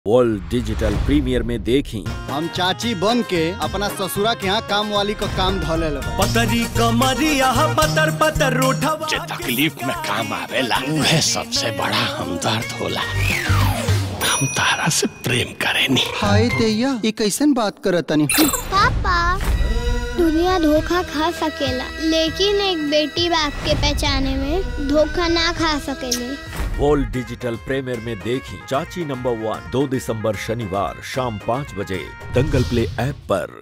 world digital premier में देखी हम चाची बन के अपना ससुरा के यहाँ काम वाली को काम धोले लगा पतरी कमरिया पतर पतर रूठवा जे तकलीफ में काम आवेला उहे सबसे बड़ा हमदर्द होला हम तारा से प्रेम करेनी हाय दैया ये कैसन बात करत तनी पापा दुनिया धोखा खा सकेला लेकिन एक बेटी बाप के पहचाने में धोखा ना खा सकेले वर्ल्ड डिजिटल प्रीमियर में देखी चाची नंबर वन दो दिसंबर शनिवार शाम पाँच बजे दंगल प्ले ऐप पर